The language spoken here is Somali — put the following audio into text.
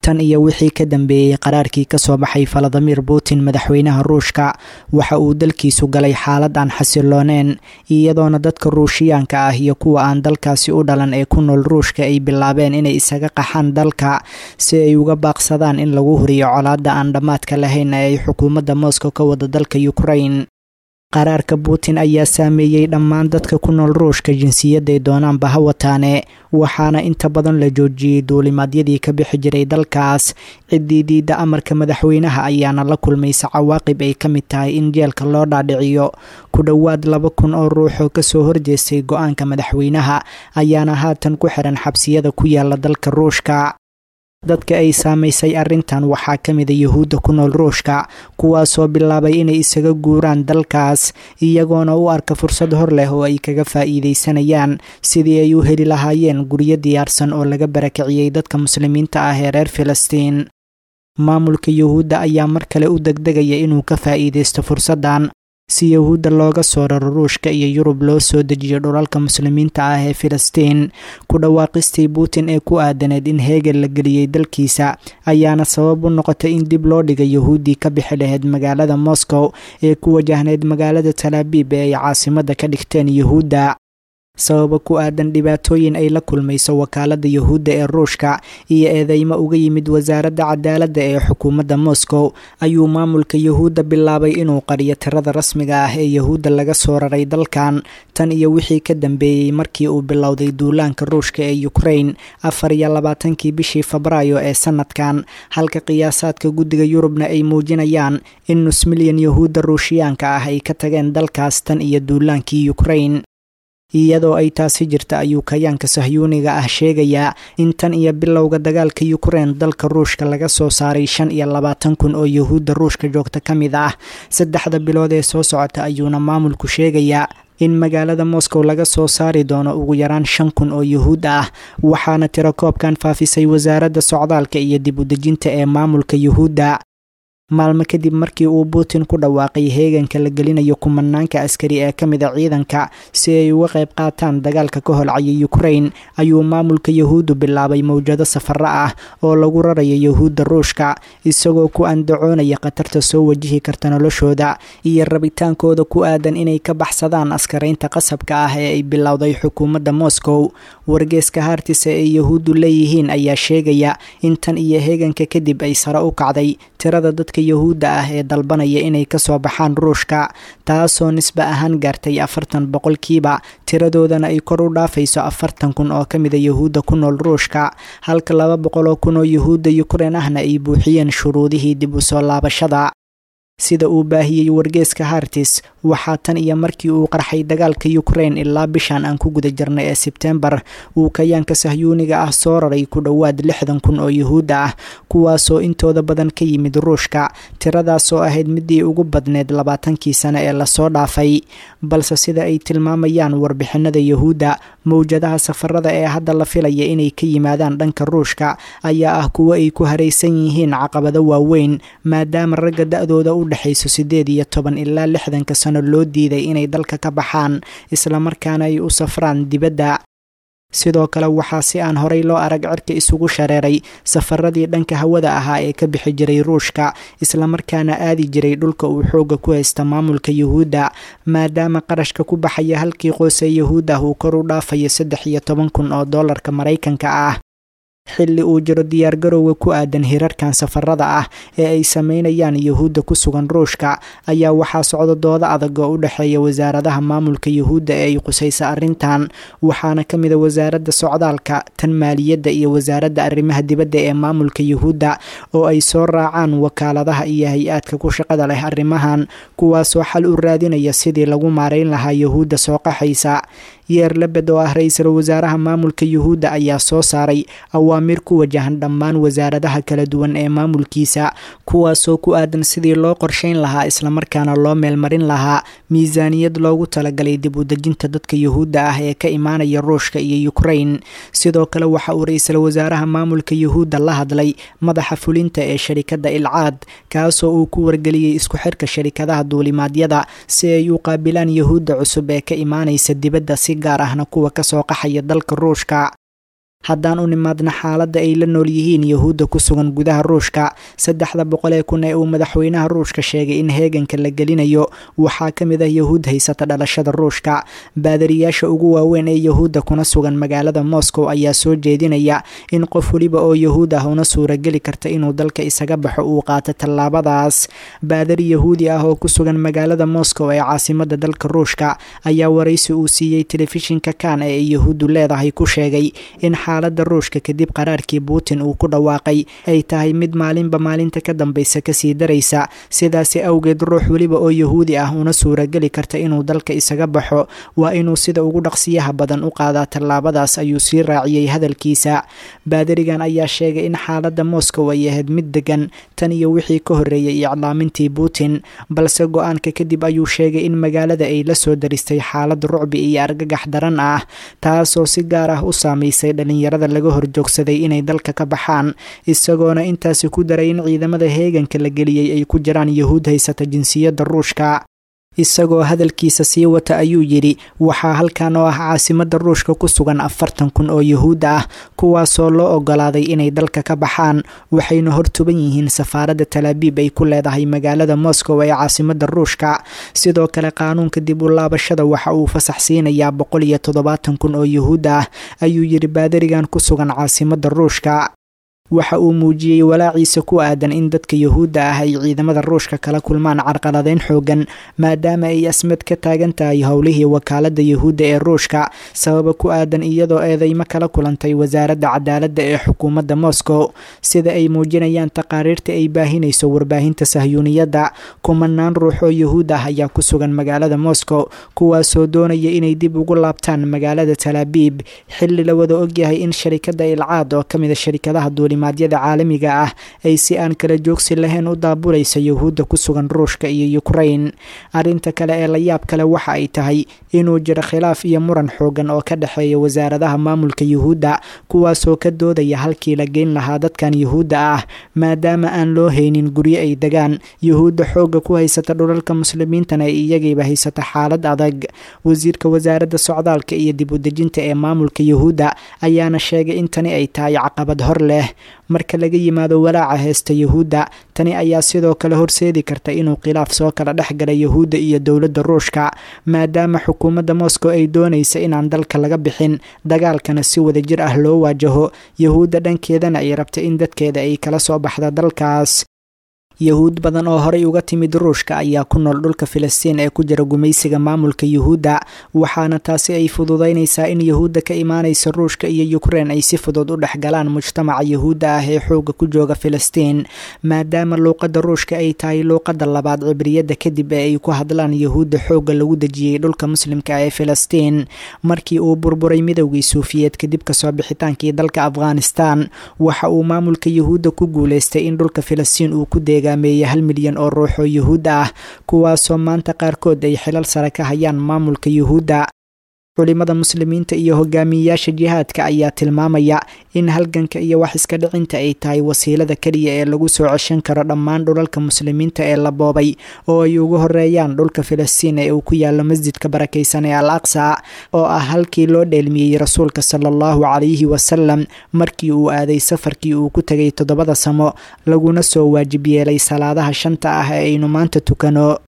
tan iyo wixii ka dambeeyey qaraarkii kasoo baxay valadimir putin madaxweynaha ruushka waxa uu dalkiisu galay xaalad aan xasilooneen iyadoona dadka ruushiyaanka ah iyo kuwa aan dalkaasi u dhalan ee ku nool ruushka ay bilaabeen inay isaga qaxaan dalka si ay uga baaqsadaan in lagu huriyo colaadda aan dhammaadka lahayn ee ay xukuumadda moscow ka wada dalka ukraine qaraarka putin ayaa saameeyey dhammaan dadka ku nool ruushka jinsiyadday doonaanba ha wataane waxaana inta badan la joojiyey duulimaadyadii ka bixi jiray dalkaas ciddii diidda amarka madaxweynaha ayaana la kulmaysa cawaaqib ay ka mid tahay in jeelka loo dhaadhiciyo ku dhowaad laba kun oo ruux oo kasoo horjeestay go-aanka madaxweynaha ayaana haatan ku xiran xabsiyada ku yaala dalka ruushka dadka ay saamaysay arrintan waxaa ka mida yuhuudda ku nool ruushka kuwaasoo bilaabay inay isaga guuraan dalkaas iyagoona u arka fursad hor leh oo ay kaga faa'iidaysanayaan sidii ay u heli lahaayeen guryo diyaarsan oo laga barakiciyey dadka muslimiinta ah ee reer filistiin maamulka yuhuudda ayaa mar kale u degdegaya inuu ka faa'iidaysto fursaddan si yuhuudda looga soo raro ruushka iyo yurub loo soo dejiyo dhulalka muslimiinta ah ee filistiin ku dhawaaqistii putin ee ku aadaneed in heegel la geliyey dalkiisa ayaana sabab u noqotay in dib loo dhigay yuhuuddii ka bixi lahayd magaalada moscow ee ku wajahnayd magaalada talaabiib ee ay caasimadda ka dhigteen yuhuudda sababa ku aadan dhibaatooyin ay la kulmayso wakaaladda yuhuudda ee ruushka iyo eedeymo uga yimid wasaaradda cadaaladda ee xukuumadda moscow ayuu maamulka yuhuudda bilaabay inuu qariyo tirada rasmiga ah ee yuhuudda laga soo raray dalkan tan iyo wixii ka dambeeyey markii uu bilowday duulaanka ruushka ee ukraine afar iyo labaatankii bishii febraayo ee sanadkan halka qiyaasaadka guddiga yurubna ay muujinayaan in nus milyan yuhuudda ruushiyaanka ah ay ka tageen dalkaas tan iyo duulaankii ukraine iyadoo ay taasi jirta ayuu kayaanka sahyuuniga ah sheegayaa in tan iyo bilowga dagaalka yukrain dalka ruushka laga soo saaray shan iyo labaatan kun oo yuhuudda ruushka joogta ka mid ah saddexda bilood ee soo socota ayuuna maamulku sheegayaa in magaalada moscow laga soo saari doono ugu yaraan shan kun oo yuhuud ah waxaana tiro koobkan faafisay wasaaradda socdaalka iyo dib udejinta ee maamulka yuhuudda maalmo kadib markii uu putin ku dhawaaqay heeganka la gelinayo kumanaanka askari ee ka mid a ciidanka si ay uga qayb qaataan dagaalka ka holcaya ukrain ayuu maamulka yuhuuddu bilaabay mowjado safaro ah oo lagu rarayo yuhuudda ruushka isagoo ku andacoonaya khatarta soo wajihi karta noloshooda iyo rabitaankooda ku aadan inay ka baxsadaan askaraynta qasabka ah ee ay bilowday xukuumadda moscow wargeeska haartisa ee yuhuuddu leeyihiin ayaa sheegaya in tan iyo heeganka kadib ay sare u kacday tirada dadka yuhuudda ah ee dalbanaya inay kasoo baxaan ruushka taasoo nisbe ahaan gaartay afartan boqolkiiba tiradoodana ay kor u dhaafayso afartan kun oo ka mida yuhuudda ku nool ruushka halka laba boqol oo kun oo yuhuudda yukrain ahna ay buuxiyeen shuruudihii dib u soo laabashada sida uu baahiyey wargeeska hartis waxaa tan iyo markii uu qarxay dagaalka ukrain ilaa bishan aan ku guda jirnay ee sebtembar uu kayaanka sahyuuniga ah soo raray ku dhowaad lixdan kun oo yuhuudda ah kuwaasoo intooda badan ka yimid ruushka tiradaasoo ahayd midii ugu badneed labaatankii sane ee lasoo dhaafay balse sida ay tilmaamayaan warbixinada yuhuudda mowjadaha safarada ee hadda la filaya inay ka yimaadaan dhanka ruushka ayaa ah kuwo ay ku haraysan yihiin caqabado waaweyn maadaama ragga da-dooda u dhexayso siddeed iyo toban ilaa lixdanka sano loo diiday inay dalka ka baxaan islamarkaana ay u safraan dibadda sidoo kale waxaa si aan horay loo arag cirka isugu shareeray safaradii dhanka hawada ahaa ee ka bixi jiray ruushka islamarkaana aadi jiray dhulka uu xooga ku haysta maamulka yuhuudda maadaama qarashka ku baxaya halkii qoys ee yuhuud ah uu kor u dhaafayo saddex iyo toban kun oo doolarka maraykanka ah xilli uu jiro diyaargarowga ku aadan hirarkan safarada ah ee ay sameynayaan yuhuudda ku sugan ruushka ayaa waxaa socda dooda adag oo u dhexeeya wasaaradaha maamulka yuhuudda ee ay qusaysa arrintan waxaana ka mid a wasaaradda socdaalka tan maaliyadda iyo wasaaradda arrimaha dibadda ee maamulka yuhuudda oo ay soo raacaan wakaaladaha iyo hay-aadka ku shaqada leh arrimahan kuwaasoo xal u raadinaya sidii lagu maarayn lahaa yuhuudda soo qaxaysa yeer lebed oo ah ra-iisul wasaaraha maamulka yuhuudda ayaa soo saaray awaamiir ku wajahan dhammaan wasaaradaha kala duwan ee maamulkiisa kuwaasoo ku aadan sidii loo qorshayn lahaa islamarkaana loo meelmarin lahaa miisaaniyad loogu talagalay dib u dejinta dadka yuhuudda ah ee ka imaanaya ruushka iyo ukrain sidoo kale waxa uu ra-iisul wasaaraha maamulka yuhuudda la hadlay madaxa fulinta ee sharikadda ilcaad kaasoo uu ku wargeliyey isku xirka sharikadaha duulimaadyada si ay u qaabilaan yuhuudda cusub ee ka imaanaysa dibadda si gaar ahna kuwa kasoo qaxaya dalka ruushka haddaan u nimaadna xaaladda ay la nool yihiin yahuudda ku sugan gudaha ruushka saddexda boqol ee kun ee uu madaxweynaha ruushka sheegay in heeganka la gelinayo waxaa ka mid ah yahuud haysata dhalashada ruushka baadariyaasha ugu waaweyn ee yahuudda kuna sugan magaalada moscow ayaa soo jeedinaya in qof weliba oo yahuud ah una suurageli karta inuu dalka isaga baxo uu qaato tallaabadaas baadari yahuudi ah oo ku sugan magaalada moscow ee caasimada dalka ruushka ayaa waraysi uu siiyey telefishinka kan ee ay yahuuddu leedahay ku sheegay in xaalada ruushka kadib qaraarkii putin uu ku dhawaaqay ay tahay mid maalinba maalinta ka dambeysa kasii daraysa sidaasi awgeed ruux weliba oo yahuudi ah una suurageli karta inuu dalka isaga baxo waa inuu sida ugu dhaqsiyaha badan u qaadaa tallaabadaas ayuu sii raaciyey hadalkiisa baadarigan ayaa sheegay in xaalada moscow ay ahayd mid degan tan iyo wixii ka horreeyay iclaamintii putin balse go-aanka kadib ayuu sheegay in magaalada ay la soo daristay xaalad rucbi iyo argagax daran ah taasoo si gaar ah u saameysay dhalinyarada laga horjoogsaday inay dalka ka baxaan isagoona intaasi ku daray in ciidamada heeganka la geliyey ay ku jiraan yahuud haysata jinsiyadda ruushka isagoo hadalkiisa sii wata ayuu yidhi waxaa halkan oo ah caasimada ruushka ku sugan afartan kun oo yahuud ah kuwaasoo loo ogolaaday inay dalka ka baxaan waxayna hortuban yihiin safaaradda talaabiib ay ku leedahay magaalada moscow ee caasimada ruushka sidoo kale qaanuunka dib u laabashada waxa uu fasax siinayaa boqol iyo toddobaatan kun oo yahuud ah ayuu yidhi baadarigan ku sugan caasimada ruushka waxa uu muujiyey walaaciisa ku aadan in dadka yahuudda ah ay ciidamada ruushka kala kulmaan carqaladeyn xoogan maadaama ay asmad ka taagan tahay howlihii wakaalada yahuudda ee ruushka sababa ku aadan iyadoo eedeymo kala kulantay wasaaradda cadaaladda ee xukuumadda moscow sida ay muujinayaan taqaariirta ay baahinayso warbaahinta sahyuuniyadda kumanaan ruux oo yahuud ah ayaa ku sugan magaalada moscow kuwaasoo doonaya inay dib ugu laabtaan magaalada talaabiib xilli la wada ogyahay in sharikada ilcaad oo kamid a sharikadaha duuli maadyada caalamiga ah ay si aan kala joogsi lahayn u daabulaysa yahuudda ku sugan ruushka iyo ukrain arrinta kale ee la yaab kale waxa ay tahay inuu jiro khilaaf iyo muran xoogan oo ka dhexeeya wasaaradaha maamulka yuhuudda kuwaasoo ka doodaya halkii la geyn lahaa dadkan yuhuudda ah maadaama aan loo haynin guryo ay degaan yuhuudda xoogga ku haysata dhulalka muslimiintana ay iyagiiba haysata xaalad adag wasiirka wasaaradda socdaalka iyo dib udejinta ee maamulka yuhuudda ayaana sheegay in tani ay tahay caqabad hor leh marka laga yimaado walaaca heesta yahuudda tani ayaa sidoo kale horseedi karta inuu khilaaf soo kala dhex gala yahuudda iyo dowladda ruushka maadaama xukuumadda moscow ay doonaysa inaan dalka laga bixin dagaalkana si wadajir ah loo waajaho yahuudda dhankeedana ay rabta in dadkeeda ay kala soo baxda dalkaas yahuud badan oo horey uga timid ruushka ayaa ku nool dhulka filistiin ee ku jira gumaysiga maamulka yuhuudda waxaana taasi ay fududeynaysaa in yahuudda ka imaanaysa ruushka iyo ukrein ay si fudud u dhex galaan mujtamaca yahuudda ah ee xooga ku jooga filistiin maadaama luuqadda ruushka ay tahay luuqadda labaad cibriyadda kadib ee ay ku hadlaan yahuudda xoogga lagu dejiyey dhulka muslimka ee filistiin markii uu burburay midowgii suufiyeed kadib kasoo bixitaankii dalka afghanistan waxa uu maamulka yahuudda ku guuleystay in dhulka filistiin uu ku deega meeye hal milyan oo ruux oo yuhuudda ah kuwaasoo maanta qaarkood ay xilal sare ka hayaan maamulka yuhuudda culimada muslimiinta iyo hogaamiyeyaasha jihaadka ayaa tilmaamaya in halganka iyo wax iska dhicinta ay tahay wasiilada keliya ee lagu soo ceshan karo dhammaan dhulalka muslimiinta ee la boobay oo ay ugu horeeyaan dhulka filistiin ee uu ku yaalo masjidka barakaysan ee al aqsa oo ah halkii loo dheelmiyey rasuulka sala allahu calayhi wasalam markii uu aaday safarkii uu ku tegay toddobada samo laguna soo waajib yeelay salaadaha shanta ah ee aynu maanta tukano